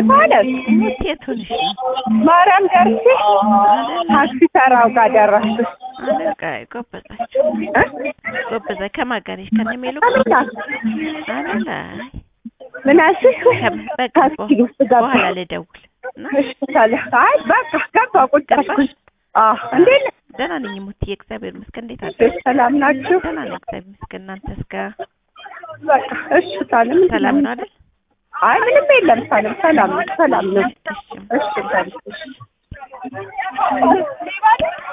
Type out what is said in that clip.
ማለት ሙት የት ሆነሽ ነው? ማርያም ደርሼ ታክሲ ተራው ጋር ደረስኩ። አለቃ ጎበዛችሁ ጎበዛ ከማን ጋር ነሽ? ከነ ሜሉ አሜታ አለላ ምን አልሽኝ? በቃ ታክሲ ውስጥ ገባ። በኋላ ልደውል እና እሺ ታዲያ አይ በቃ ገባ ቁጭ አልኩኝ። አዎ እንዴት ነህ? ደህና ነኝ ሙትዬ፣ እግዚአብሔር ይመስገን። እንዴት አለ? ሰላም ናችሁ? ደህና ነኝ እግዚአብሔር ይመስገን። እናንተስ ጋር በቃ እሺ ታለም ሰላም ነው አይደል? አይ ምንም የለም ታለም ሰላም ነው ሰላም ነው። እሺ እሺ ታለም እሺ